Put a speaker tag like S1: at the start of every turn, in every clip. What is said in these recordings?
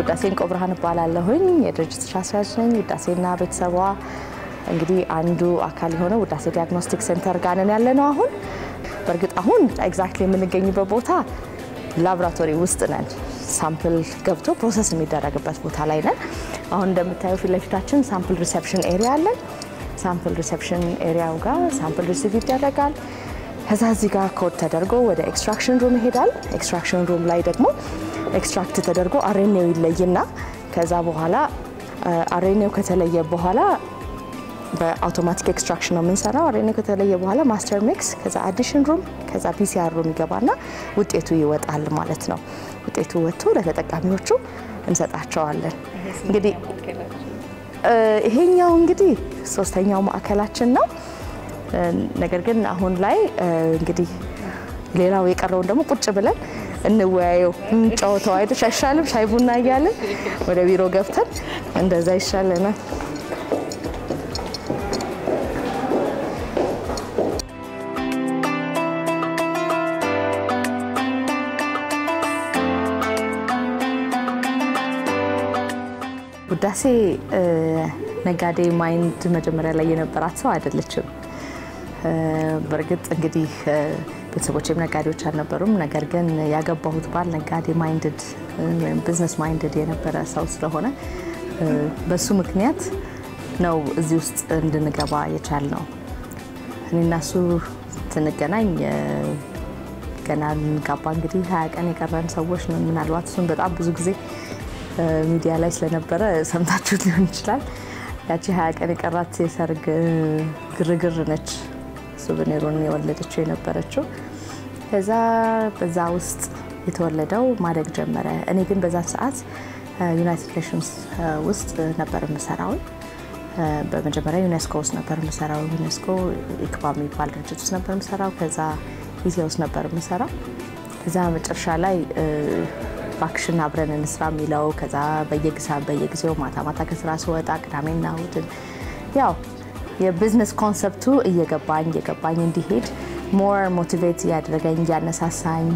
S1: ውዳሴ እንቆ ብርሃን እባላለሁኝ። የድርጅት ስራ አስኪያጅ ነኝ። ውዳሴና ቤተሰቧ እንግዲህ አንዱ አካል የሆነው ውዳሴ ዲያግኖስቲክ ሴንተር ጋር ነን ያለ ነው። አሁን በእርግጥ አሁን ኤግዛክትሊ የምንገኝበት ቦታ ላቦራቶሪ ውስጥ ነን። ሳምፕል ገብቶ ፕሮሰስ የሚደረግበት ቦታ ላይ ነን። አሁን እንደምታየው ፊት ለፊታችን ሳምፕል ሪሴፕሽን ኤሪያ አለን። ሳምፕል ሪሴፕሽን ኤሪያው ጋር ሳምፕል ሪሲቭ ይደረጋል። ከዛ እዚህ ጋር ኮድ ተደርጎ ወደ ኤክስትራክሽን ሩም ይሄዳል። ኤክስትራክሽን ሩም ላይ ደግሞ ኤክስትራክት ተደርጎ አሬኔው ይለይና ከዛ በኋላ አሬኔው ከተለየ በኋላ በአውቶማቲክ ኤክስትራክሽን ነው የምንሰራው። አሬኔው ከተለየ በኋላ ማስተር ሚክስ፣ ከዛ አዲሽን ሩም፣ ከዛ ፒሲአር ሩም ይገባና ውጤቱ ይወጣል ማለት ነው። ውጤቱ ወጥቶ ለተጠቃሚዎቹ እንሰጣቸዋለን። እንግዲህ ይሄኛው እንግዲህ ሶስተኛው ማዕከላችን ነው። ነገር ግን አሁን ላይ እንግዲህ ሌላው የቀረውን ደግሞ ቁጭ ብለን እንወያየው እንጫወተው አይደል? አይሻልም? ሻይ ቡና እያለን ወደ ቢሮ ገብተን እንደዛ ይሻለናል። ውዳሴ ነጋዴ ማይንድ መጀመሪያ ላይ የነበራት ሰው አይደለችም። በእርግጥ እንግዲህ ቤተሰቦችም ነጋዴዎች አልነበሩም። ነገር ግን ያገባሁት ባል ነጋዴ ማይንድድ ወይም ቢዝነስ ማይንድድ የነበረ ሰው ስለሆነ በሱ ምክንያት ነው እዚህ ውስጥ እንድንገባ የቻልነው። እኔና እሱ ስንገናኝ ገና ልንጋባ እንግዲህ ሀያ ቀን የቀረን ሰዎች ነን። ምናልባት እሱን በጣም ብዙ ጊዜ ሚዲያ ላይ ስለነበረ ሰምታችሁት ሊሆን ይችላል። ያቺ ሀያ ቀን የቀራት የሰርግ ግርግር ነች ሱቨኔሩን የወለደችው የነበረችው። ከዛ በዛ ውስጥ የተወለደው ማደግ ጀመረ። እኔ ግን በዛ ሰዓት ዩናይትድ ኔሽንስ ውስጥ ነበር የምሰራው። በመጀመሪያ ዩኔስኮ ውስጥ ነበር የምሰራው። ዩኔስኮ ኢክባ የሚባል ድርጅት ውስጥ ነበር የምሰራው። ከዛ ኢሲያ ውስጥ ነበር የምሰራው። ከዛ መጨረሻ ላይ ባክሽን አብረን እንስራ የሚለው ከዛ በየጊሳ በየጊዜው ማታ ማታ ከስራ ስወጣ ቅዳሜና እሑድን ያው የቢዝነስ ኮንሰፕቱ እየገባኝ እየገባኝ እንዲሄድ ሞር ሞቲቬት እያደረገኝ እያነሳሳኝ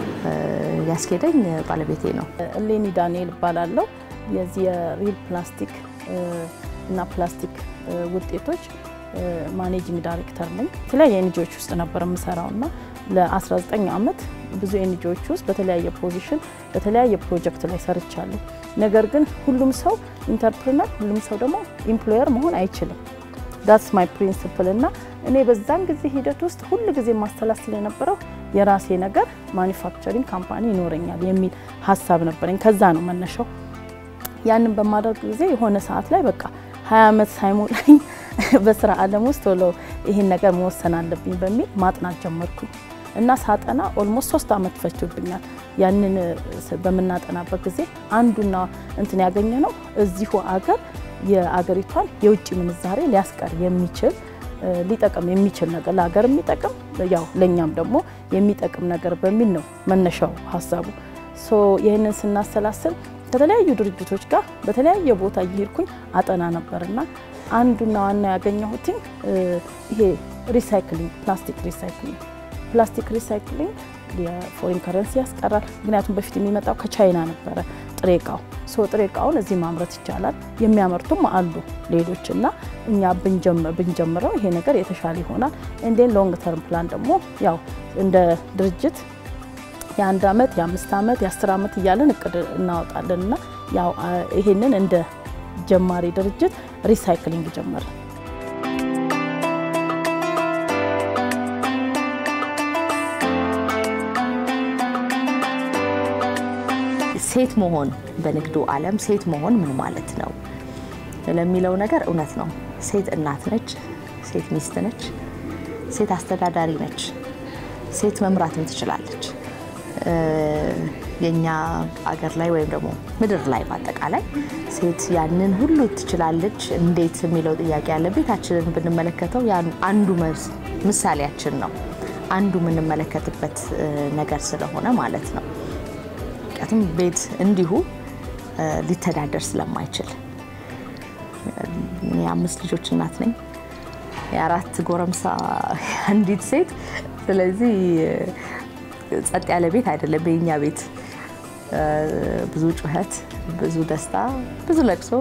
S1: ያስኬደኝ ባለቤቴ ነው።
S2: እሌኒ ዳንኤል እባላለሁ። የዚህ የሪል ፕላስቲክ እና ፕላስቲክ ውጤቶች ማኔጂንግ ዳይሬክተር ነኝ። የተለያየ ኤንጂዎች ውስጥ ነበር የምሰራው እና ለ19 ዓመት ብዙ ኤንጂዎች ውስጥ በተለያየ ፖዚሽን በተለያየ ፕሮጀክት ላይ ሰርቻለሁ። ነገር ግን ሁሉም ሰው ኢንተርፕርነር፣ ሁሉም ሰው ደግሞ ኢምፕሎየር መሆን አይችልም። ዳትስ ማይ ፕሪንስፕል እና እኔ በዛን ጊዜ ሂደት ውስጥ ሁል ጊዜ ማስተላስል የነበረው የራሴ ነገር ማኒፋክቸሪንግ ካምፓኒ ይኖረኛል የሚል ሀሳብ ነበረኝ። ከዛ ነው መነሻው። ያንን በማድረግ ጊዜ የሆነ ሰዓት ላይ በቃ ሀያ ዓመት ሳይሞላኝ በስራ ዓለም ውስጥ ቶሎ ይህን ነገር መወሰን አለብኝ በሚል ማጥናት ጀመርኩኝ እና ሳጠና ኦልሞስት ሶስት ዓመት ፈጅቶብኛል። ያንን በምናጠናበት ጊዜ አንዱና እንትን ያገኘ ነው እዚሁ አገር የአገሪቷን የውጭ ምንዛሬ ሊያስቀር የሚችል ሊጠቅም የሚችል ነገር ለሀገር የሚጠቅም ያው ለእኛም ደግሞ የሚጠቅም ነገር በሚል ነው መነሻው ሀሳቡ። ሶ ይህንን ስናሰላስል ከተለያዩ ድርጅቶች ጋር በተለያየ ቦታ እየሄድኩኝ አጠና ነበርና አንዱና ዋና ያገኘሁትኝ ይሄ ሪሳይክሊንግ ፕላስቲክ ሪሳይክሊንግ ፕላስቲክ ሪሳይክሊንግ የፎሪን ከረንሲ ያስቀራል። ምክንያቱም በፊት የሚመጣው ከቻይና ነበረ ጥሬ እቃው ሶ ጥሬ እቃውን እዚህ ማምረት ይቻላል። የሚያመርቱም አሉ ሌሎች እና እኛ ብንጀምረው ይሄ ነገር የተሻለ ይሆናል። እንዴን ሎንግ ተርም ፕላን ደግሞ ያው እንደ ድርጅት የአንድ ዓመት የአምስት ዓመት የአስር ዓመት እያለን እቅድ እናወጣለን እና ያው ይሄንን እንደ ጀማሪ ድርጅት ሪሳይክሊንግ ጀመርን።
S1: ሴት መሆን በንግዱ ዓለም ሴት መሆን ምን ማለት ነው ለሚለው ነገር እውነት ነው። ሴት እናት ነች፣ ሴት ሚስት ነች፣ ሴት አስተዳዳሪ ነች፣ ሴት መምራትም ትችላለች። የኛ አገር ላይ ወይም ደግሞ ምድር ላይ በአጠቃላይ ሴት ያንን ሁሉ ትችላለች እንዴት የሚለው ጥያቄ ያለ ቤታችንን ብንመለከተው አንዱ ምሳሌያችን ነው። አንዱ የምንመለከትበት ነገር ስለሆነ ማለት ነው። ምክንያቱም ቤት እንዲሁ ሊተዳደር ስለማይችል የአምስት ልጆች እናት ነኝ። የአራት ጎረምሳ አንዲት ሴት። ስለዚህ ጸጥ ያለ ቤት አይደለም የኛ ቤት። ብዙ ጩኸት፣ ብዙ ደስታ፣ ብዙ ለቅሶ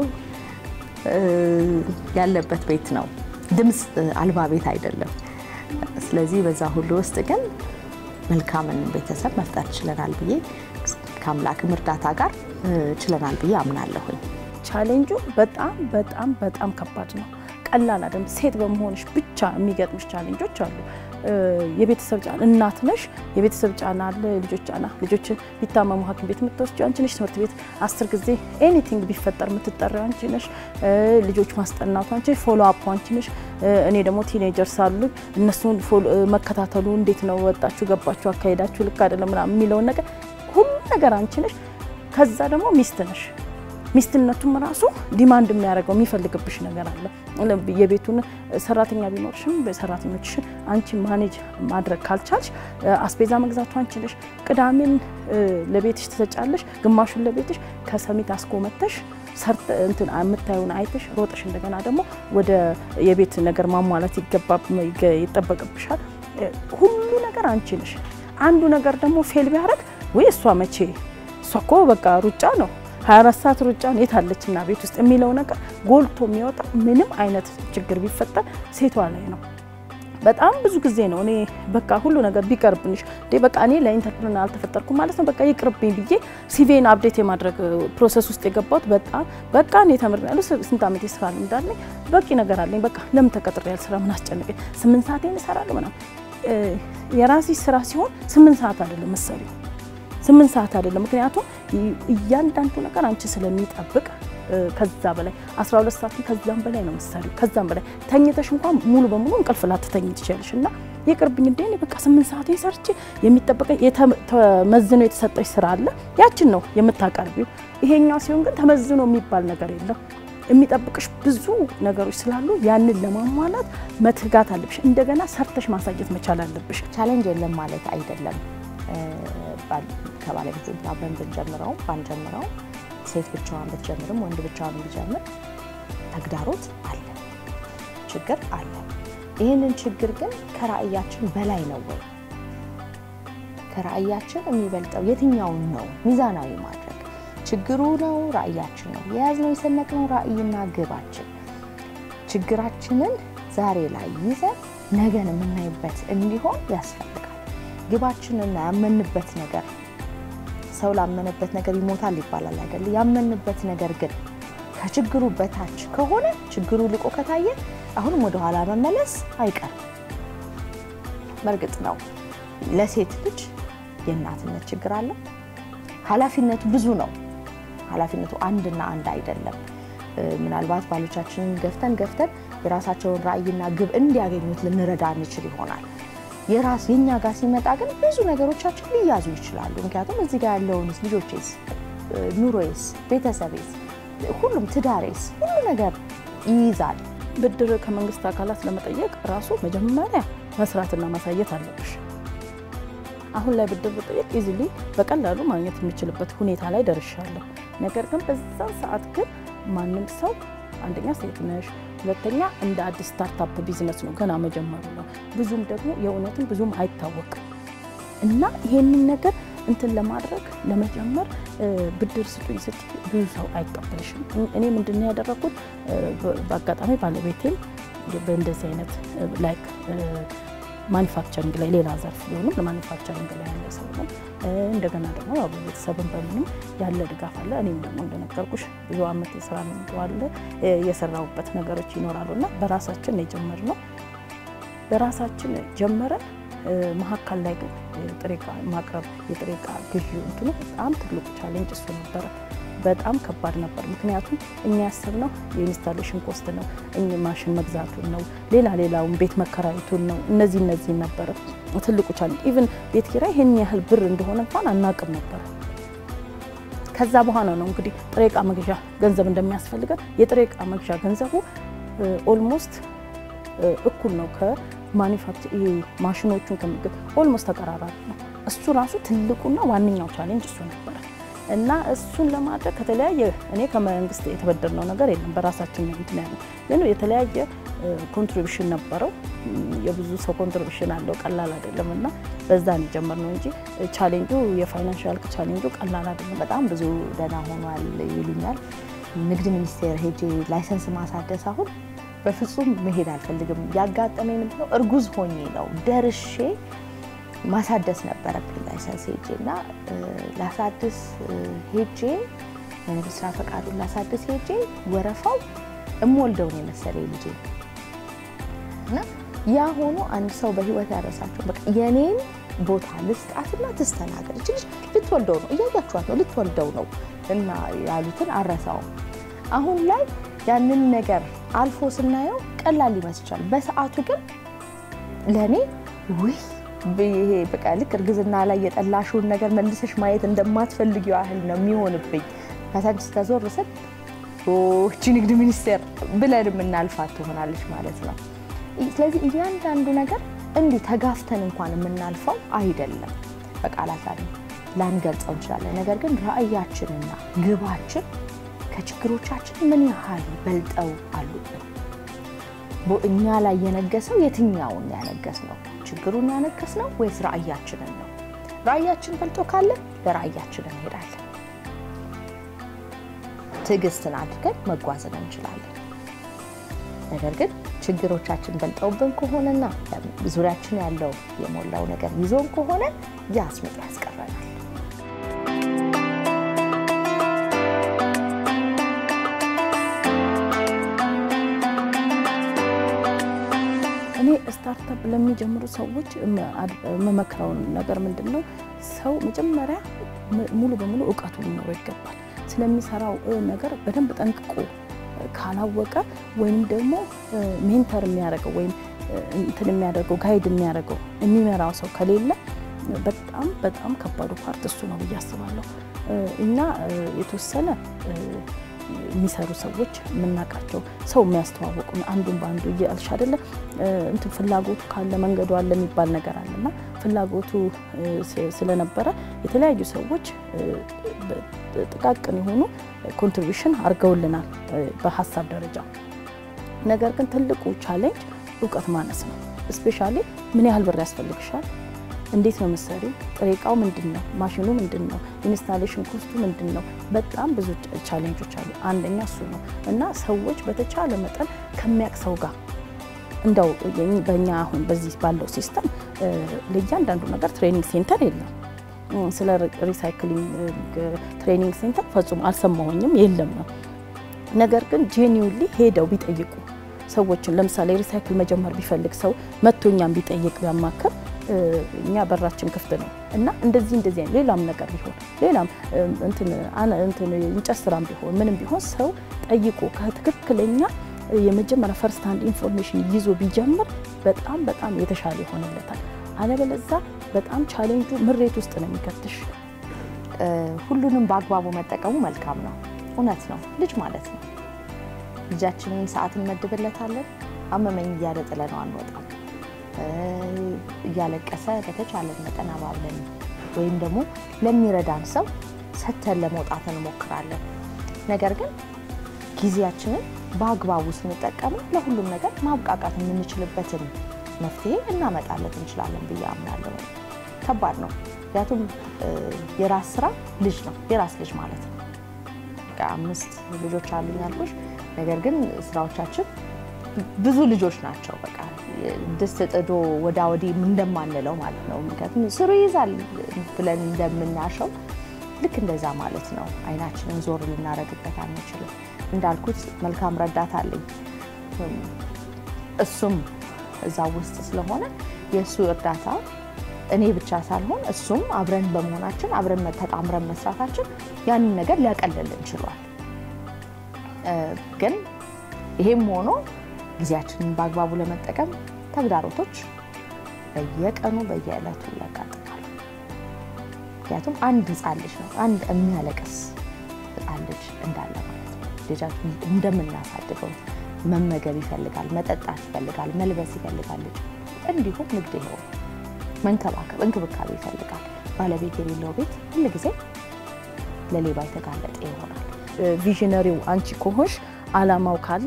S1: ያለበት ቤት ነው። ድምፅ አልባ ቤት አይደለም። ስለዚህ በዛ ሁሉ ውስጥ ግን መልካምን ቤተሰብ መፍጠር ችለናል ብዬ ከአምላክም እርዳታ ጋር ችለናል ብዬ አምናለሁኝ።
S2: ቻሌንጁ በጣም በጣም በጣም ከባድ ነው። ቀላል አይደለም። ሴት በመሆንሽ ብቻ የሚገጥምሽ ቻሌንጆች አሉ። የቤተሰብ ጫና እናት ነሽ፣ የቤተሰብ ጫና አለ፣ የልጆች ጫና። ልጆችን ቢታመሙ ሐኪም ቤት የምትወስጂው አንቺ ነሽ። ትምህርት ቤት አስር ጊዜ ኤኒቲንግ ቢፈጠር የምትጠሪው አንቺ ነሽ። ልጆች ማስጠናቱ አንቺ ነሽ። ፎሎ አፕ አንቺ ነሽ። እኔ ደግሞ ቲኔጀርስ አሉ። እነሱን መከታተሉ እንዴት ነው ወጣችሁ፣ ገባችሁ፣ አካሄዳችሁ ልክ አይደለም ምናምን የሚለውን ነገር ሁሉ ነገር አንቺ ነሽ። ከዛ ደግሞ ሚስት ነሽ። ሚስትነቱም ራሱ ዲማንድ የሚያደርገው የሚፈልግብሽ ነገር አለ። የቤቱን ሰራተኛ ቢኖርሽም ሰራተኞችሽን አንቺ ማኔጅ ማድረግ ካልቻልሽ አስቤዛ መግዛቱ አንቺ ነሽ። ቅዳሜን ለቤትሽ ትሰጫለሽ፣ ግማሹን ለቤትሽ ከሰሚት አስኮመተሽ እንትን የምታየውን አይተሽ ሮጠሽ እንደገና ደግሞ ወደ የቤት ነገር ማሟላት ይጠበቅብሻል። ሁሉ ነገር አንቺ ነሽ። አንዱ ነገር ደግሞ ፌል ቢያደርግ ወይ እሷ መቼ እሷ እኮ በቃ ሩጫ ነው 24 ሰዓት ሩጫ ነው የታለችና ቤት ውስጥ የሚለው ነገር ጎልቶ የሚወጣ ምንም አይነት ችግር ቢፈጠር ሴቷ ላይ ነው። በጣም ብዙ ጊዜ ነው እኔ በቃ ሁሉ ነገር ቢቀርብንሽ በቃ እኔ ለኢንተርፕረነር አልተፈጠርኩም ማለት ነው በቃ ይቅርብኝ ብዬ ሲቪን አፕዴት የማድረግ ፕሮሰስ ውስጥ የገባሁት በጣም በቃ እኔ ተምሬያለሁ። ስንት ዓመት የስራ ልምድ አለኝ፣ በቂ ነገር አለኝ። በቃ ለምን ተቀጥሬ ያልስራ ምን አስጨነቀኝ? ስምንት ሰዓቴን እሰራለሁ ምናምን። የራስሽ ስራ ሲሆን ስምንት ሰዓት አይደለም መሰለኝ ስምንት ሰዓት አይደለም። ምክንያቱም እያንዳንዱ ነገር አንቺ ስለሚጠብቅ ከዛ በላይ 12 ሰዓት ከዛም በላይ ነው መሰሪው። ከዛም በላይ ተኝተሽ እንኳን ሙሉ በሙሉ እንቅልፍ ላትተኝ ትችላለሽ። እና ይቅርብኝ እንደ በቃ ስምንት ሰዓት ሰርቼ የሚጠበቀ ተመዝኖ የተሰጠሽ ስራ አለ፣ ያችን ነው የምታቀርቢው። ይሄኛው ሲሆን ግን ተመዝኖ የሚባል ነገር የለም። የሚጠብቅሽ ብዙ ነገሮች ስላሉ ያንን ለማሟላት መትጋት አለብሽ። እንደገና ሰርተሽ ማሳየት መቻል አለብሽ።
S1: ቻሌንጅ የለም ማለት አይደለም። ከባለቤቴ አብረን ብንጀምረው ባንጀምረው ሴት ብቻዋን ብትጀምርም ወንድ ብቻዋን ቢጀምር ተግዳሮት አለ፣ ችግር አለ። ይህንን ችግር ግን ከራእያችን በላይ ነው ወይ? ከራእያችን የሚበልጠው የትኛውን ነው ሚዛናዊ ማድረግ? ችግሩ ነው ራእያችን ነው የያዝነው የሰነቅነው ራእይና ግባችን። ችግራችንን ዛሬ ላይ ይዘን ነገን የምናይበት እንዲሆን ያስፈልጋል። ግባችንና ያመንበት ነገር ሰው ላመነበት ነገር ይሞታል ይባላል አይደል? ያመንበት ነገር ግን ከችግሩ በታች ከሆነ ችግሩ ልቆ ከታየ አሁንም ወደ ኋላ መመለስ አይቀርም። በእርግጥ ነው ለሴት ልጅ የእናትነት ችግር አለ። ኃላፊነቱ ብዙ ነው። ኃላፊነቱ አንድና አንድ አይደለም። ምናልባት ባሎቻችንን ገፍተን ገፍተን የራሳቸውን ራዕይና ግብ እንዲያገኙት ልንረዳ እንችል ይሆናል። የራስ የኛ ጋር ሲመጣ ግን ብዙ ነገሮቻችን ሊያዙ ይችላሉ። ምክንያቱም እዚህ ጋር ያለውንስ ልጆቼስ፣ ኑሮዬስ፣ ቤተሰቤስ፣ ሁሉም ትዳሬስ ሁሉ ነገር ይይዛል።
S2: ብድር ከመንግስት አካላት ለመጠየቅ ራሱ መጀመሪያ መስራትና ማሳየት አለብሽ። አሁን ላይ ብድር ብጠየቅ ኢዚሊ በቀላሉ ማግኘት የሚችልበት ሁኔታ ላይ ደርሻለሁ። ነገር ግን በዛ ሰዓት ግን ማንም ሰው አንደኛ ሴት ነሽ፣ ሁለተኛ እንደ አዲስ ስታርታፕ ቢዝነስ ነው፣ ገና መጀመሩ ነው። ብዙም ደግሞ የእውነትም ብዙም አይታወቅም እና ይሄንን ነገር እንትን ለማድረግ ለመጀመር ብድር ስጡኝ ስትይ ብዙ ሰው አይቀበልሽም። እኔ ምንድን ነው ያደረኩት? በአጋጣሚ ባለቤቴም በእንደዚህ አይነት ላይክ ማኒፋክቸሪንግ ላይ ሌላ ዘርፍ ቢሆንም ለማኒፋክቸሪንግ ላይ ያለ ሰው ነው። እንደገና ደግሞ ያው በቤተሰብም በምንም ያለ ድጋፍ አለ። እኔም ደግሞ እንደነገርኩሽ ብዙ አመት የስራ ልምዱ አለ፣ የሰራሁበት ነገሮች ይኖራሉ እና በራሳችን ነው የጀመርነው። በራሳችን ጀመረን። መሀከል ላይ ግን ጥሬ ዕቃ ማቅረብ የጥሬ ዕቃ ግዢ እንትኑ በጣም ትልቁ ቻሌንጅ እሱ ነበረ። በጣም ከባድ ነበር። ምክንያቱም እኛ ያሰብነው የኢንስታሌሽን ኮስት ነው፣ ማሽን መግዛቱን ነው፣ ሌላ ሌላውን ቤት መከራየቱን ነው። እነዚህ እነዚህ ነበረ ትልቁ ቻሌንጅ። ኢቭን ቤት ኪራይ ይህን ያህል ብር እንደሆነ እንኳን አናቅም ነበረ። ከዛ በኋላ ነው እንግዲህ ጥሬ ዕቃ መግዣ ገንዘብ እንደሚያስፈልገን የጥሬ ዕቃ መግዣ ገንዘቡ ኦልሞስት እኩል ነው ከማኒፋክቸር ማሽኖቹን ከምግብ ኦልሞስት ተቀራራቢ ነው። እሱ ራሱ ትልቁና ዋነኛው ቻሌንጅ እሱ ነበረ። እና እሱን ለማድረግ ከተለያየ እኔ ከመንግስት የተበደርነው ነገር የለም። በራሳችን ነው እንትን ያለው ግን የተለያየ ኮንትሪቢሽን ነበረው። የብዙ ሰው ኮንትሪቢሽን አለው፣ ቀላል አይደለም እና በዛን የጀመርነው እንጂ ቻሌንጁ የፋይናንሻል ቻሌንጁ ቀላል አይደለም።
S1: በጣም ብዙ ደህና ሆኗል ይሉኛል። ንግድ ሚኒስቴር ሄጄ ላይሰንስ ማሳደስ አሁን በፍጹም መሄድ አልፈልግም። ያጋጠመኝ ምንድነው እርጉዝ ሆኜ ነው ደርሼ ማሳደስ ነበረብኝ ላይሰንስ ሄጄ እና ላሳድስ ሄጄ የንግድ ስራ ፈቃዱን ላሳድስ ሄጄ ወረፋው እምወልደውን የመሰለኝ ልጄ እና ያ ሆኖ አንድ ሰው በህይወት ያረሳቸው በቃ የኔን ቦታ ልስጣትና ትስተናገድ እች ልጅ ልትወልደው ነው እያያችኋት ነው ልትወልደው ነው እና ያሉትን አረሳውም። አሁን ላይ ያንን ነገር አልፎ ስናየው ቀላል ይመስላል። በሰዓቱ ግን ለእኔ ውይ ይሄ በቃ ልክ እርግዝና ላይ የጠላሽውን ነገር መልሰሽ ማየት እንደማትፈልጊው ያህል ነው የሚሆንብኝ። ከታች ስተዞር ስል እቺ ንግድ ሚኒስቴር ብለን የምናልፋት ትሆናለች ማለት ነው። ስለዚህ እያንዳንዱ ነገር እንዲህ ተጋፍተን እንኳን የምናልፈው አይደለም። በቃላት ላንገልጸው እንችላለን። ነገር ግን ራዕያችንና ግባችን ከችግሮቻችን ምን ያህል በልጠው አሉብን። እኛ ላይ የነገሰው የትኛውን ያነገስ ነው? ችግሩን ያነገስ ነው ወይስ ራዕያችንን ነው? ራዕያችን በልጦ ካለ ለራዕያችን እንሄዳለን። ትዕግስትን አድርገን መጓዝን እንችላለን። ነገር ግን ችግሮቻችን በልጠውብን ከሆነና ዙሪያችን ያለው የሞላው ነገር ይዞን ከሆነ ያስምጥ ያስቀረናል።
S2: እኔ ስታርታፕ ለሚጀምሩ ሰዎች የምመክረውን ነገር ምንድን ነው? ሰው መጀመሪያ ሙሉ በሙሉ እውቀቱ ሊኖረው ይገባል። ስለሚሰራው ነገር በደንብ ጠንቅቆ ካላወቀ ወይም ደግሞ ሜንተር የሚያደርገው ወይም እንትን የሚያደርገው ጋይድ የሚያደርገው የሚመራው ሰው ከሌለ በጣም በጣም ከባዱ ፓርት እሱ ነው ብዬ አስባለሁ። እኛ የተወሰነ የሚሰሩ ሰዎች የምናውቃቸው ሰው የሚያስተዋወቁ አንዱን በአንዱ እያልሽ አይደለ እንትን ፍላጎቱ ካለ መንገዱ አለ የሚባል ነገር አለና ፍላጎቱ ስለነበረ የተለያዩ ሰዎች ጥቃቅን የሆኑ ኮንትሪቢሽን አድርገውልናል በሀሳብ ደረጃ። ነገር ግን ትልቁ ቻሌንጅ እውቀት ማነስ ነው። እስፔሻሊ ምን ያህል ብር ያስፈልግሻል? እንዴት ነው የምትሰሪው? ጥሬ እቃው ምንድን ነው? ማሽኑ ምንድን ነው? ኢንስታሌሽን ኮስቱ ምንድን ነው? በጣም ብዙ ቻሌንጆች አሉ። አንደኛ እሱ ነው እና ሰዎች በተቻለ መጠን ከሚያውቅ ሰው ጋር እንደው በእኛ አሁን በዚህ ባለው ሲስተም ለእያንዳንዱ ነገር ትሬኒንግ ሴንተር የለም። ስለ ሪሳይክሊንግ ትሬኒንግ ሴንተር ፈጹም አልሰማሁኝም፣ የለም ነው። ነገር ግን ጄኒውሊ ሄደው ቢጠይቁ ሰዎችን ለምሳሌ ሪሳይክል መጀመር ቢፈልግ ሰው መቶ እኛም ቢጠይቅ ቢያማክር እኛ በራችን ክፍት ነው እና እንደዚህ እንደዚህ ሌላም ነገር ቢሆን ሌላም እንትን እንጨት ስራም ቢሆን ምንም ቢሆን ሰው ጠይቆ ከትክክለኛ የመጀመሪያ ፈርስት ሃንድ ኢንፎርሜሽን ይዞ ቢጀምር በጣም በጣም የተሻለ ይሆንለታል። አለበለዛ በጣም ቻሌንጁ ምሬት ውስጥ ነው የሚከትሽ።
S1: ሁሉንም በአግባቡ መጠቀሙ መልካም ነው። እውነት ነው። ልጅ ማለት ነው። ልጃችንን ሰዓት እንመድብለታለን። አመመኝ እያለ ጥለነው አንወጣም። እያለቀሰ በተቻለን መጠን አባብለን ወይም ደግሞ ለሚረዳን ሰው ሰተን ለመውጣት እንሞክራለን። ነገር ግን ጊዜያችንን በአግባቡ ስንጠቀመው ለሁሉም ነገር ማብቃቃት የምንችልበትን መፍትሄ እናመጣለት እንችላለን ብዬ አምናለሁ። ከባድ ነው፣ ምክንያቱም የራስ ስራ ልጅ ነው። የራስ ልጅ ማለት ነው። አምስት ልጆች አሉኝ ያልኩሽ፣ ነገር ግን ስራዎቻችን ብዙ ልጆች ናቸው። በቃ ድስት ጥዶ ወዳ ወዲህ እንደማንለው ማለት ነው። ምክንያቱም ስሩ ይይዛል ብለን እንደምናሸው ልክ እንደዛ ማለት ነው። አይናችንን ዞር ልናደርግበት አንችልም። እንዳልኩት መልካም ረዳት አለኝ። እሱም እዛ ውስጥ ስለሆነ የእሱ እርዳታ እኔ ብቻ ሳልሆን እሱም አብረን በመሆናችን አብረን ተጣምረን መስራታችን ያንን ነገር ሊያቀልልን ችሏል። ግን ይሄም ሆኖ ጊዜያችንን በአግባቡ ለመጠቀም ተግዳሮቶች በየቀኑ በየዕለቱ ያጋጥማሉ። ምክንያቱም አንድ ህፃን ልጅ ነው አንድ የሚያለቅስ ህፃን ልጅ እንዳለ ማለት ነው። ልጃችን እንደምናሳድገው መመገብ ይፈልጋል፣ መጠጣት ይፈልጋል፣ መልበስ ይፈልጋል። ልጅ እንዲሁም ንግድ ይኸው መንከባከብ፣ እንክብካቤ ይፈልጋል። ባለቤት የሌለው ቤት ሁል ጊዜ ለሌባ የተጋለጠ ይሆናል።
S2: ቪዥነሪው አንቺ ከሆንሽ አላማው ካለ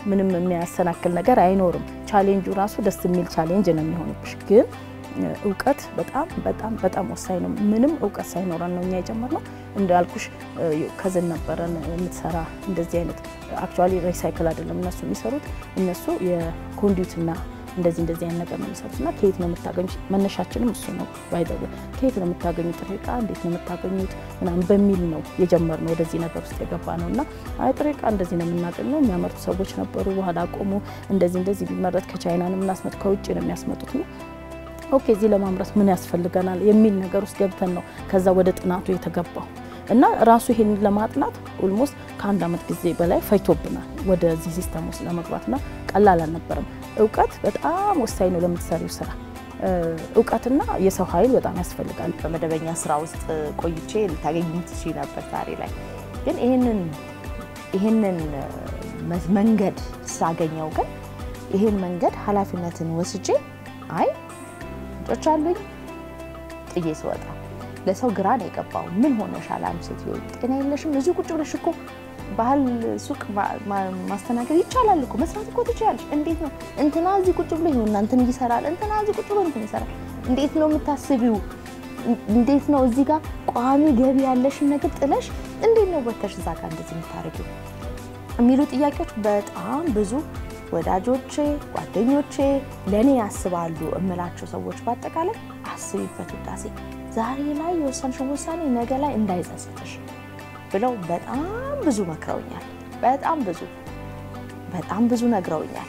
S2: ምንም የሚያሰናክል ነገር አይኖርም። ቻሌንጁ ራሱ ደስ የሚል ቻሌንጅ ነው የሚሆንብሽ ግን እውቀት በጣም በጣም በጣም ወሳኝ ነው። ምንም እውቀት ሳይኖረን ነው እኛ የጀመርነው። እንዳልኩሽ ከዝን ነበረን የምትሰራ እንደዚህ አይነት አክቹዋሊ ሪሳይክል አይደለም እነሱ የሚሰሩት እነሱ የኮንዲዩትና እንደዚህ እንደዚህ አይነት ነገር ነው የሚሰሩት እና ከየት ነው የምታገኙት? መነሻችንም እሱ ነው ባይደው ከየት ነው የምታገኙት ጥሬ ዕቃ እንዴት ነው የምታገኙት ምናምን በሚል ነው የጀመርነው ወደዚህ ነገር ውስጥ የገባ ነው እና አይ ጥሬ ዕቃ እንደዚህ ነው የምናገኘው የሚያመርቱ ሰዎች ነበሩ። በኋላ ቆሙ እንደዚህ እንደዚህ ቢመረት ከቻይና ነው የምናስመጥ ከውጭ ነው የሚያስመጡት ነው ኦኬ እዚህ ለማምረት ምን ያስፈልገናል የሚል ነገር ውስጥ ገብተን ነው ከዛ ወደ ጥናቱ የተገባው እና ራሱ ይሄንን ለማጥናት ኦልሞስት ከአንድ ዓመት ጊዜ በላይ ፈጅቶብናል ወደዚህ ሲስተም ውስጥ ለመግባትና ቀላል አልነበረም። እውቀት በጣም ወሳኝ ነው ለምትሰሪው ስራ። እውቀትና የሰው ኃይል በጣም ያስፈልጋል።
S1: በመደበኛ ስራ ውስጥ ቆይቼ ልታገኝ ትችይ ነበር። ዛሬ ላይ ግን ይህንን ይህንን መንገድ ሳገኘው ግን ይህን መንገድ ኃላፊነትን ወስጄ አይ ልጆች አሉኝ ጥዬ ስወጣ ለሰው ግራ ነው የገባው። ምን ሆነሻል አንቺ ሴትዮ ጤና የለሽም? እዚሁ ቁጭ ብለሽ እኮ ባህል ሱቅ ማስተናገድ ይቻላል እኮ መስራት እኮ ትችያለሽ። እንዴት ነው እንትና እዚህ ቁጭ ብሎ ይሁን እንትን ይሰራል፣ እንትና እዚህ ቁጭ ብሎ እንትን ይሰራል። እንዴት ነው የምታስቢው? እንዴት ነው እዚህ ጋር ቋሚ ገቢ ያለሽን ነገር ጥለሽ እንዴት ነው ወተሽ እዛ ጋር እንደዚህ የምታደርጊው የሚሉ ጥያቄዎች በጣም ብዙ ወዳጆቼ፣ ጓደኞቼ ለእኔ ያስባሉ እምላቸው ሰዎች በአጠቃላይ አስቢበት ውዳሴ ዛሬ ላይ የወሰንሽው ውሳኔ ነገ ላይ እንዳይጸጽትሽ ብለው በጣም ብዙ መክረውኛል። በጣም ብዙ በጣም ብዙ ነግረውኛል።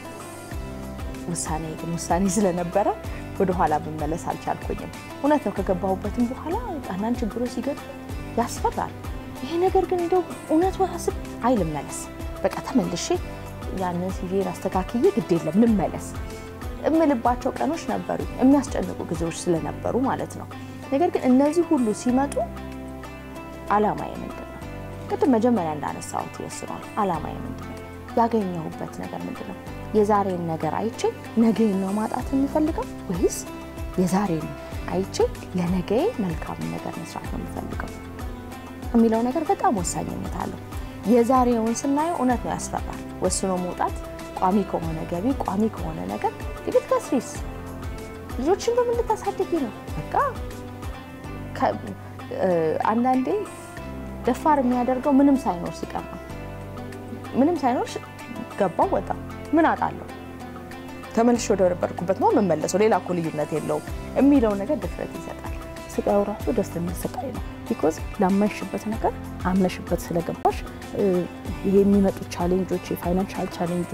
S1: ውሳኔ ግን ውሳኔ ስለነበረ ወደኋላ መመለስ አልቻልኩኝም። እውነት ነው። ከገባሁበትም በኋላ አንዳንድ ችግሮች ሲገጥሙ ያስፈራል። ይሄ ነገር ግን እንደው እውነት ወሳስብ አይልመለስ በቃ ተመልሼ ያንን ሲቪን አስተካክዬ ግድ የለም ልመለስ እምልባቸው ቀኖች ነበሩ፣ የሚያስጨንቁ ጊዜዎች ስለነበሩ ማለት ነው። ነገር ግን እነዚህ ሁሉ ሲመጡ አላማዬ ምንድን ነው? ቅድም መጀመሪያ እንዳነሳሁት ይወስነዋል። አላማዬ ምንድን ነው? ያገኘሁበት ነገር ምንድን ነው? የዛሬን ነገር አይቼ ነገን ነው ማጣት የሚፈልገው ወይስ የዛሬን አይቼ ለነገዬ መልካም ነገር መስራት ነው የሚፈልገው የሚለው ነገር በጣም ወሳኝነት አለው። የዛሬውን ስናየው እውነት ነው ያስፈራል። ወስኖ መውጣት ቋሚ ከሆነ ገቢ ቋሚ ከሆነ ነገር ጥቂት ከስሪስ ልጆችን በምን ልታሳድጊ ነው? በቃ አንዳንዴ ደፋር የሚያደርገው ምንም ሳይኖር ሲቀር ነው። ምንም ሳይኖር ገባው ወጣ ምን አጣለሁ ተመልሼ ወደ ነበርኩበት ነው የምመለሰው። ሌላ እኮ ልዩነት የለውም የሚለው ነገር ድፍረት ይሰጣል።
S2: ስቃዩ ራሱ ደስ የሚል ስቃይ ነው። ቢኮዝ ላመንሽበት ነገር አምነሽበት ስለገባሽ ይሄ የሚመጡ ቻሌንጆች የፋይናንሻል ቻሌንጁ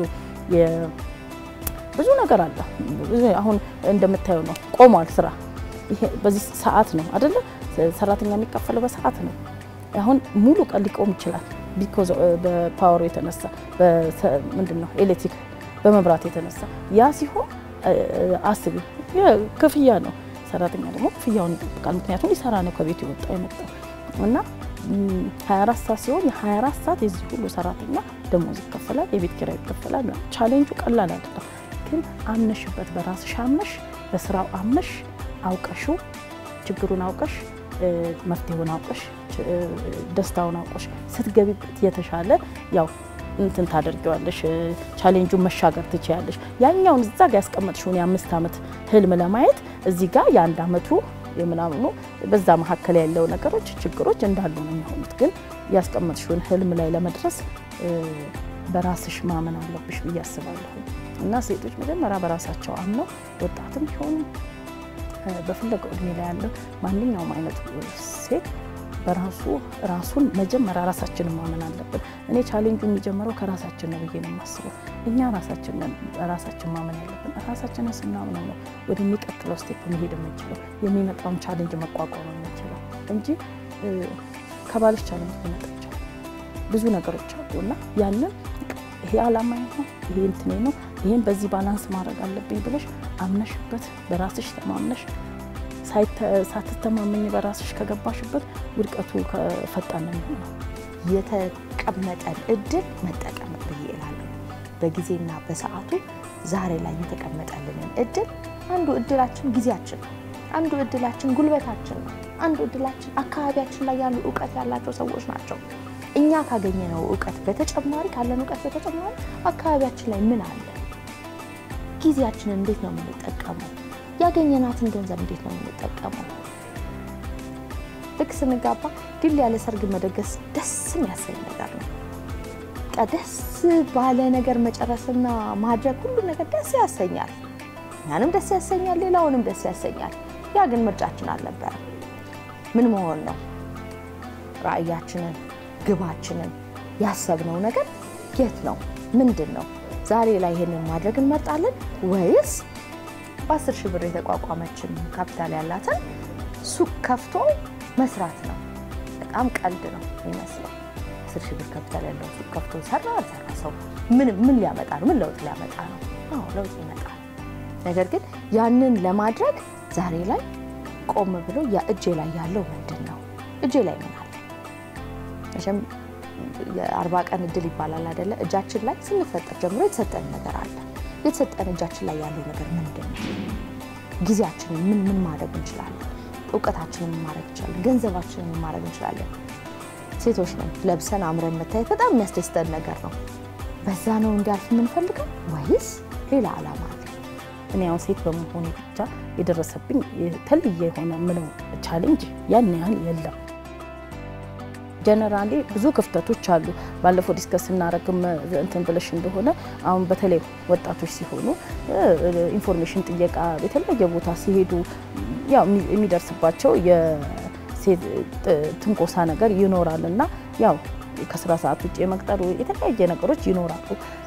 S2: ብዙ ነገር አለ። አሁን እንደምታየው ነው ቆሟል ስራ። ይሄ በዚህ ሰዓት ነው አይደለ? ሰራተኛ የሚከፈለው በሰዓት ነው። አሁን ሙሉ ቀን ሊቆም ይችላል። ቢኮዝ በፓወሩ የተነሳ ምንድን ነው ኤሌክትሪክ በመብራት የተነሳ ያ ሲሆን አስቢ ክፍያ ነው። ሰራተኛ ደግሞ ክፍያውን ይጠብቃል። ምክንያቱም ሊሰራ ነው ከቤት የወጣው የመጣው እና 24 ሰዓት ሲሆን የ24 ሰዓት የዚህ ሁሉ ሰራተኛ ደሞዝ ይከፈላል፣ የቤት ኪራይ ይከፈላል። ቻሌንጁ ቀላል አይደለም፣ ግን አምነሽበት በራስሽ አምነሽ በስራው አምነሽ አውቀሽው ችግሩን አውቀሽ መፍትሄውን አውቀሽ ደስታውን አውቀሽ ስትገቢበት የተሻለ ያው እንትን ታደርጊዋለሽ። ቻሌንጁን መሻገር ትችያለሽ። ያኛውን እዛ ጋ ያስቀመጥሽውን የአምስት ዓመት ህልም ለማየት እዚህ ጋር የአንድ ዓመቱ የምናምኑ በዛ መካከል ያለው ነገሮች ችግሮች እንዳሉ ነው የሚሆኑት። ግን ያስቀመጥሽውን ህልም ላይ ለመድረስ በራስሽ ማመን አለብሽ ብዬ አስባለሁ። እና ሴቶች መጀመሪያ በራሳቸው አምነው ወጣትም ቢሆኑ በፈለገው እድሜ ላይ ያለው ማንኛውም አይነት ሴት በራሱ ራሱን መጀመሪያ ራሳችንን ማመን አለብን። እኔ ቻሌንጁ የሚጀምረው ከራሳችን ነው ብዬ ነው የማስበው። እኛ ራሳችንን ራሳችን ማመን ያለብን ራሳችንን ስናምነው ነው ወደሚቀጥለው ስቴፕ መሄድ የምንችለው የሚመጣውን ቻሌንጅ መቋቋም የምንችለው እንጂ ከባልሽ ቻሌንጅ ሊመጣ ይችላል። ብዙ ነገሮች አሉ እና ያንን ይሄ አላማዬ ነው፣ ይሄ እንትኔ ነው፣ ይሄን በዚህ ባላንስ ማድረግ አለብኝ ብለሽ አምነሽበት በራስሽ ተማምነሽ ሳትተማመኝ በራስሽ ከገባሽበት ውድቀቱ ፈጣን ነው የሚሆነው።
S1: የተቀመጠን እድል መጠቀም ብዬ እላለሁ። በጊዜና በሰዓቱ ዛሬ ላይ የተቀመጠልንን እድል አንዱ እድላችን ጊዜያችን ነው። አንዱ እድላችን ጉልበታችን ነው። አንዱ እድላችን አካባቢያችን ላይ ያሉ እውቀት ያላቸው ሰዎች ናቸው። እኛ ካገኘነው እውቀት በተጨማሪ ካለን እውቀት በተጨማሪ አካባቢያችን ላይ ምን አለ? ጊዜያችንን እንዴት ነው የምንጠቀመው? ያገኘናትን ገንዘብ እንዴት ነው የምንጠቀመው? ልክ ስንጋባ ድል ያለ ሰርግ መደገስ ደስ የሚያሰኝ ነገር ነው። በቃ ደስ ባለ ነገር መጨረስና ማድረግ ሁሉም ነገር ደስ ያሰኛል። እኛንም ደስ ያሰኛል፣ ሌላውንም ደስ ያሰኛል። ያ ግን ምርጫችን አልነበረም። ምን መሆን ነው? ራዕያችንን፣ ግባችንን ያሰብነው ነገር የት ነው? ምንድን ነው? ዛሬ ላይ ይሄንን ማድረግ እንመርጣለን ወይስ በአስር ሺህ ብር የተቋቋመችን ካፒታል ያላትን ሱቅ ከፍቶ መስራት ነው? በጣም ቀልድ ነው የሚመስለው። አስር ሺህ ብር ካፒታል ያለው ሱቅ ከፍቶ ሰራ አልሰራ ሰው ምን ምን ሊያመጣ ነው? ምን ለውጥ ሊያመጣ ነው? አዎ ለውጥ ይመጣል። ነገር ግን ያንን ለማድረግ ዛሬ ላይ ቆም ብሎ ያ እጄ ላይ ያለው ምንድን ነው? እጄ ላይ ምን አለ? መቼም የአርባ ቀን እድል ይባላል አይደለ? እጃችን ላይ ስንፈጠር ጀምሮ የተሰጠን ነገር አለ። የተሰጠን እጃችን ላይ ያለው ነገር ምንድን ነው? ጊዜያችንን ምን ምን ማድረግ እንችላለን? እውቀታችንን ምን ማድረግ እንችላለን? ገንዘባችንን ምን ማድረግ እንችላለን? ሴቶች ነን፣ ለብሰን አምረን መታየት በጣም የሚያስደስተን ነገር ነው። በዛ ነው እንዲያልፍ የምንፈልገው ወይስ ሌላ ዓላማ አለ?
S2: እኔ ያው ሴት በመሆኑ ብቻ የደረሰብኝ የተለየ የሆነ ምለው ቻሌንጅ ያን ያህል የለም። ጀነራሊ ብዙ ክፍተቶች አሉ። ባለፈው ዲስከስ ስናረግም እንትን ብለሽ እንደሆነ አሁን በተለይ ወጣቶች ሲሆኑ ኢንፎርሜሽን ጥየቃ የተለያየ ቦታ ሲሄዱ ያው የሚደርስባቸው የሴት ትንኮሳ ነገር ይኖራል እና ያው ከስራ ሰዓት ውጭ የመቅጠሩ የተለያየ ነገሮች ይኖራሉ።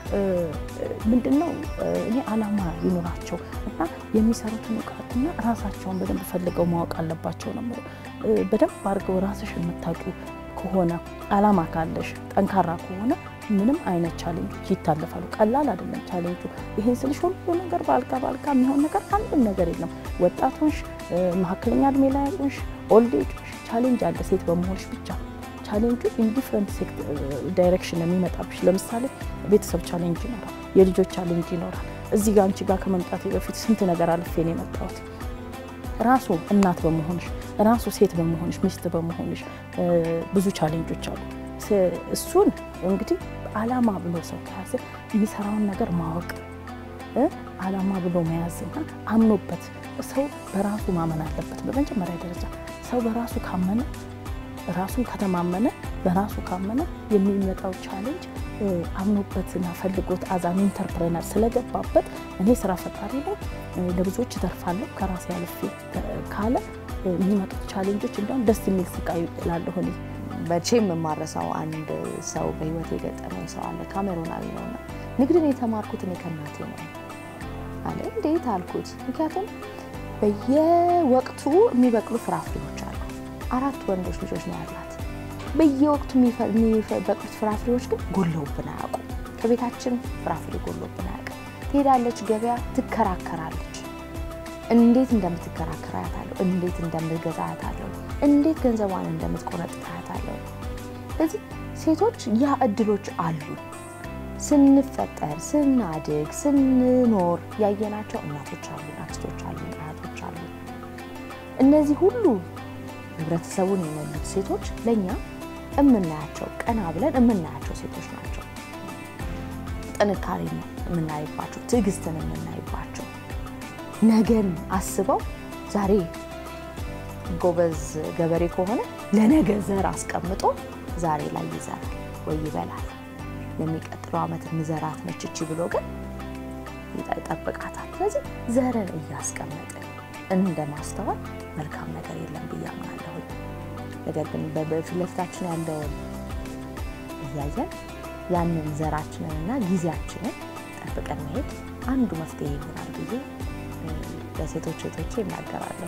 S2: ምንድን ነው እኔ አላማ ይኖራቸው እና የሚሰሩትን እውቀትና ራሳቸውን በደንብ ፈልገው ማወቅ አለባቸው ነው የምለው። በደንብ አድርገው ራስሽ የምታውቂው ከሆነ አላማ ካለሽ ጠንካራ ከሆነ ምንም አይነት ቻሌንጆች ይታለፋሉ። ቀላል አይደለም ቻሌንጁ። ይህን ስልሽ ሁሉ ነገር በአልጋ በአልጋ የሚሆን ነገር አንድም ነገር የለም። ወጣቶች፣ መካከለኛ እድሜ ላይ ያሉሽ፣ ኦልድ ኤጆች ቻሌንጅ አለ ሴት በመሆንሽ ብቻ ቻሌንጁ ኢንዲፍረንት ዳይሬክሽን የሚመጣብሽ ለምሳሌ ቤተሰብ ቻሌንጅ ይኖራል፣ የልጆች ቻሌንጅ ይኖራል። እዚህ ጋር አንቺ ጋር ከመምጣቴ በፊት ስንት ነገር አልፌ ነው የመጣሁት። ራሱ እናት በመሆንሽ ራሱ ሴት በመሆንሽ ሚስት በመሆንሽ ብዙ ቻሌንጆች አሉ። እሱን እንግዲህ አላማ ብሎ ሰው ከያዘ የሚሰራውን ነገር ማወቅ አላማ ብሎ መያዝና አምኖበት ሰው በራሱ ማመን አለበት። በመጀመሪያ ደረጃ ሰው በራሱ ካመነ ራሱ ከተማመነ በራሱ ካመነ የሚመጣው ቻሌንጅ አምኖበትና ፈልጎት አዛም ኢንተርፕረነር ስለገባበት እኔ ስራ ፈጣሪ ላይ ለብዙዎች እተርፋለሁ ከራሴ አልፌ ካለ የሚመጡት ቻሌንጆች እንዲሁም ደስ የሚል ስቃይ ላለሁ እኔ
S1: መቼም የማረሳው አንድ ሰው በህይወት የገጠመኝ ሰው አለ። ካሜሩናዊ ነውና ንግድን የተማርኩት እኔ ከእናቴ ነው አለ። እንዴት አልኩት። ምክንያቱም በየወቅቱ የሚበቅሉ ፍራፍሬዎች አሉ። አራት ወንዶች ልጆች ነው ያላት። በየወቅቱ የሚበቅሉት ፍራፍሬዎች ግን ጎለውብን አያውቁም። ከቤታችን ፍራፍሬ ጎሎብን አያውቅም። ትሄዳለች ገበያ፣ ትከራከራለች። እንዴት እንደምትከራከር አያታለሁ። እንዴት እንደምትገዛ አያታለሁ። እንዴት ገንዘቧን እንደምትቆነጥጥ አያታለሁ። ስለዚህ ሴቶች ያ እድሎች አሉ። ስንፈጠር፣ ስናድግ፣ ስንኖር ያየናቸው እናቶች አሉ፣ አክስቶች አሉ፣ አያቶች አሉ። እነዚህ ሁሉ ህብረተሰቡን የሞሉት ሴቶች ለእኛ የምናያቸው ቀና ብለን የምናያቸው ሴቶች ናቸው። ጥንካሬን የምናይባቸው፣ ትዕግስትን የምናይባቸው ነገን አስበው ዛሬ ጎበዝ ገበሬ ከሆነ ለነገ ዘር አስቀምጦ ዛሬ ላይ ይዘራል ወይ ይበላል። ለሚቀጥለው ዓመት ምዘራት ነች እቺ ብሎ ግን ይጠብቃታል። ስለዚህ ዘርን እያስቀመጥን እንደ ማስተዋል መልካም ነገር የለም ብዬ አምናለሁ። ነገር ግን በፊት ለፊታችን ያለውን እያየን ያንን ዘራችንንና ጊዜያችንን ጠብቀን መሄድ አንዱ መፍትሄ ይሆናል ብዬ ለሴቶች እህቶቼ ይናገራለሁ።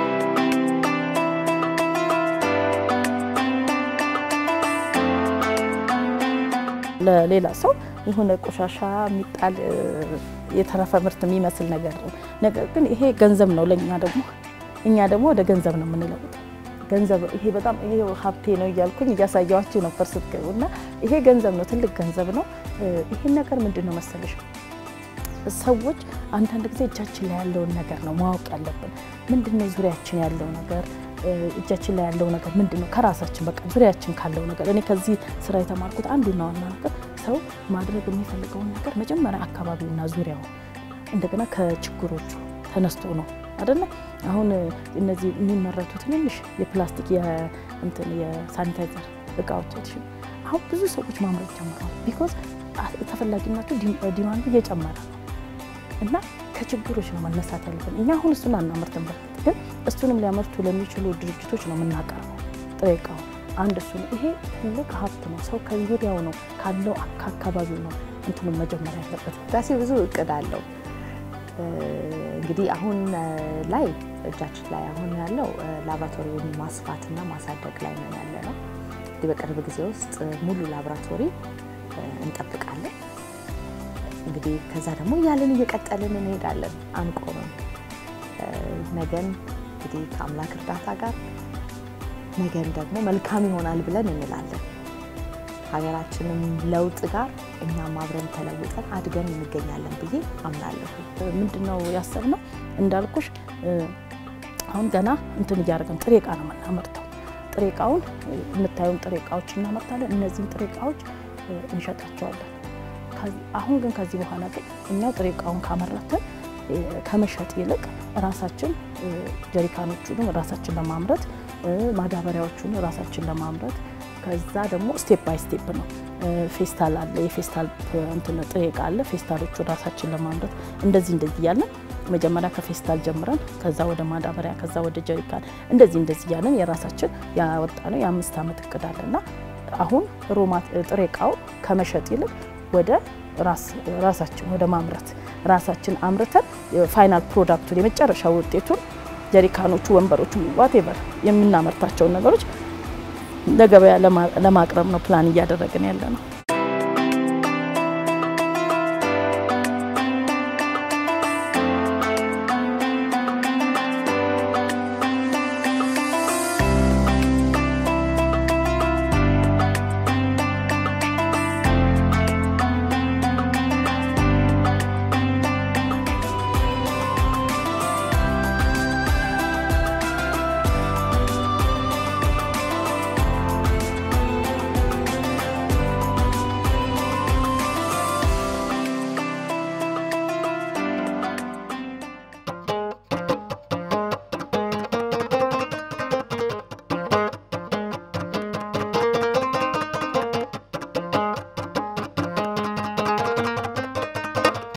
S2: ለሌላ ሰው የሆነ ቆሻሻ የሚጣል የተረፈ ምርት የሚመስል ነገር ነው። ነገር ግን ይሄ ገንዘብ ነው ለእኛ ደግሞ እኛ ደግሞ ወደ ገንዘብ ነው የምንለውጠው። ገንዘብ ይሄ በጣም ይሄ ሀብቴ ነው እያልኩኝ እያሳየኋችሁ ነበር ስትገቡ እና ይሄ ገንዘብ ነው፣ ትልቅ ገንዘብ ነው። ይሄን ነገር ምንድን ነው መሰለሽ ሰዎች አንዳንድ ጊዜ እጃችን ላይ ያለውን ነገር ነው ማወቅ ያለብን። ምንድን ነው ዙሪያችን ያለው ነገር እጃችን ላይ ያለው ነገር ምንድን ነው? ከራሳችን በቃ ዙሪያችን ካለው ነገር እኔ ከዚህ ስራ የተማርኩት አንዱና ዋና ነገር ሰው ማድረግ የሚፈልገውን ነገር መጀመሪያ አካባቢውና ዙሪያው እንደገና ከችግሮቹ ተነስቶ ነው አይደለ? አሁን እነዚህ የሚመረቱ ትንንሽ የፕላስቲክ የእንትን የሳኒታይዘር እቃዎች አሁን ብዙ ሰዎች ማምረት ጀምረዋል። ቢኮዝ ተፈላጊነቱ ዲማንዱ እየጨመረ ነው እና ከችግሮች ነው መነሳት ያለብን። እኛ አሁን እሱን አናመርትም፣ በርግጥ ግን እሱንም ሊያመርቱ ለሚችሉ ድርጅቶች ነው የምናቀርበው ጥሬ እቃው አንድ እሱ ነው። ይሄ ትልቅ ሀብት ነው። ሰው ከዙሪያው ነው ካለው ከአካባቢው ነው እንትኑን መጀመር ያለበት።
S1: ህዳሴ ብዙ እቅድ አለው። እንግዲህ አሁን ላይ እጃችን ላይ አሁን ያለው ላቦራቶሪውን ማስፋትና ማሳደግ ላይ ነው ያለ ነው። እንግዲህ በቅርብ ጊዜ ውስጥ ሙሉ ላቦራቶሪ እንጠብቃለን። እንግዲህ ከዛ ደግሞ እያለን እየቀጠልን እንሄዳለን፣ አንቆምም። ነገን እንግዲህ ከአምላክ እርዳታ ጋር ነገን ደግሞ መልካም ይሆናል ብለን እንላለን። ሀገራችንም ለውጥ ጋር እኛም አብረን ተለውጠን አድገን እንገኛለን ብዬ አምናለሁ።
S2: ምንድን ነው ያሰብነው እንዳልኩሽ አሁን ገና እንትን እያደረግን ጥሬ እቃ ነው የምናመርተው። ጥሬ እቃውን የምታዩን ጥሬ እቃዎች እናመርታለን። እነዚህን ጥሬ እቃዎች እንሸጣቸዋለን። አሁን ግን ከዚህ በኋላ ግን እኛው ጥሬ እቃውን ካመረትን ከመሸጥ ይልቅ ራሳችን ጀሪካኖቹንም ራሳችን ለማምረት ማዳበሪያዎቹን ራሳችን ለማምረት ከዛ ደግሞ ስቴፕ ባይ ስቴፕ ነው። ፌስታል አለ፣ የፌስታል እንትን ጥሬ እቃ አለ። ፌስታሎቹ ራሳችን ለማምረት እንደዚህ እንደዚህ እያለን መጀመሪያ ከፌስታል ጀምረን ከዛ ወደ ማዳበሪያ ከዛ ወደ ጀሪካን እንደዚህ እንደዚህ እያለን የራሳችን ያወጣ ነው የአምስት ዓመት እቅድ አለና አሁን ሮማት ጥሬ እቃው ከመሸጥ ይልቅ ወደ ራሳችን ወደ ማምረት ራሳችን አምርተን ፋይናል ፕሮዳክቱን የመጨረሻ ውጤቱን ጀሪካኖቹ፣ ወንበሮቹ ዋቴቨር የምናመርታቸውን ነገሮች ለገበያ ለማቅረብ ነው ፕላን እያደረግን ያለ ነው።